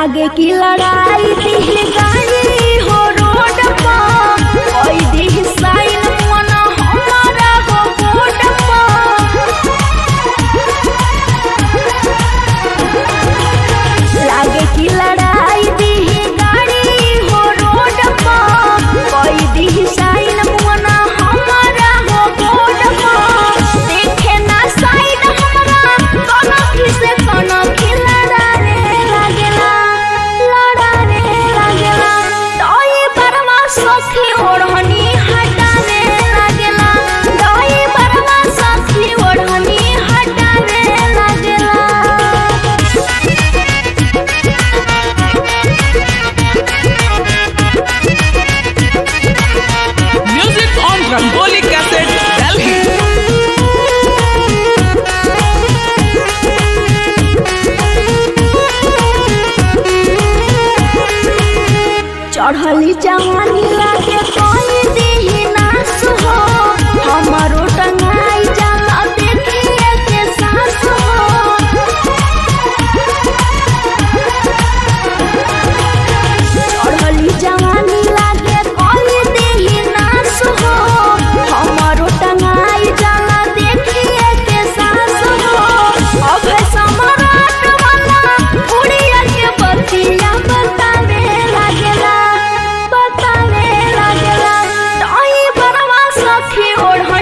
लागे की लड़ाई दिल गाड़ी हो रोड पर कोई दी साइन मन हमारा हो बोर्ड पर लागे की लड़ाई दिल गाड़ी हो रोड पर कोई दी साइन मन हमारा हो बोर्ड पर देखे ना साइड हमारा कोनो खिसे कोनो खिलड़ा रे लागेला लड़ा रे लागेला तोई बरवा सखी ओढ़नी हटा रे लागेला तोई बरवा सखी ओढ़नी हटा रे लागेला Music on Rangoli Cassette, Delhi. चढ़ली जवानी लागे कोई देही नास हो हमारो टंगाई जाला देखिए के सास हो चढ़ली जवानी लागे कोई देही नास हो हमारो टंगाई जाला देखिए के सास हो अब सम्राट वाला उड़िया के बतिया बतावे लागेला बतावे लागेला तोई बरवा सखी ओढ़